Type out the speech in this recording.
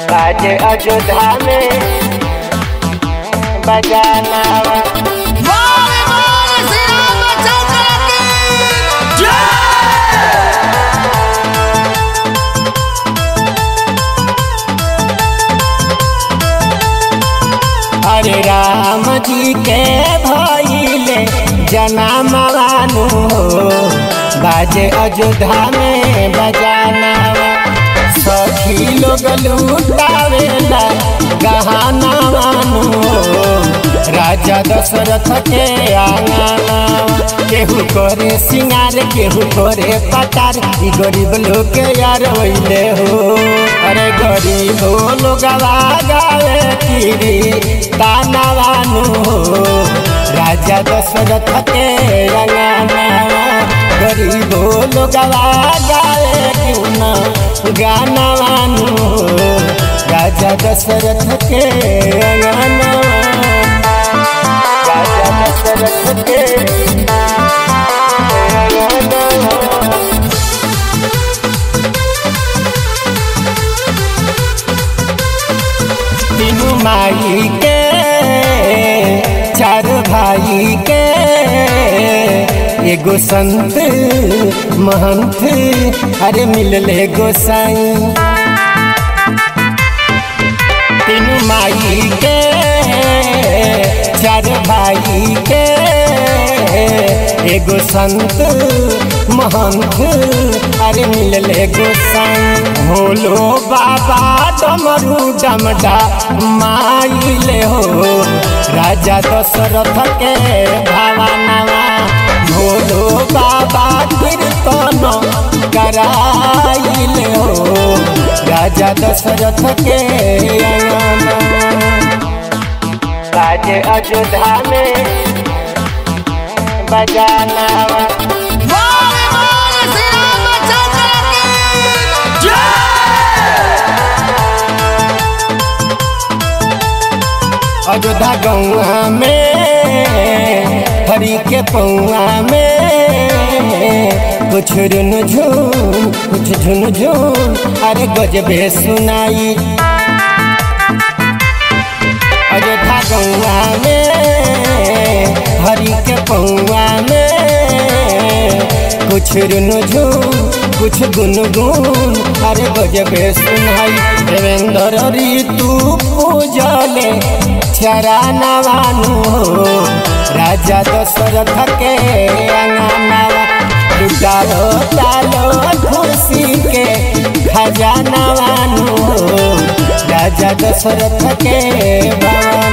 आज अयोध्या में बजाना बोले बोले श्री रामचंद्र की अरे राम जी के भइले जनामवानु हो बाजे अयोध्या में बजाना सखी लोग लूटावेला गहना वानु हो राजा दशरथ के आंगना केहू करे सिंगार केहू करे पटार ई गरीब लोग के यार होइले हो अरे गरीब लोग गावे किरी तानावानु हो राजा दशरथ के अंगना गरीब लोग गावे क्यों ना गाना वानु हो राजा दशरथ के अंगना राजा दशरथ के अंगना तीनू माई के चार भाई के एगो संत महंत अरे मिलले गोसाई तीनू माई के चार भाई के एगो संत महंत अरे मिलले गोसाई भोलो बाबा डमरू डमडा माइले हो राजा दशरथ के भावनावा भोलो बाबा कीर्तन कराइले हो राजा दशरथ के अंगना आज अयोध्या में बजाना बोले बोले श्री रामचंद्र की अयोध्या गौआ में हरी के पौआ में कुछ रुन झून कुछ झुन झून अरे गजबे सुनाई अयोध्या गौआ में हरी के पौआ में कुछ रुन झून कुछ गुनगुन अरे गजबे सुनाई देवेंद्र ऋतु पूजले चरानवानु हो राजा दशरथ के अंगनावा लुटालो तालो खुशी के खजानवानु हो राजा दशरथ के भवन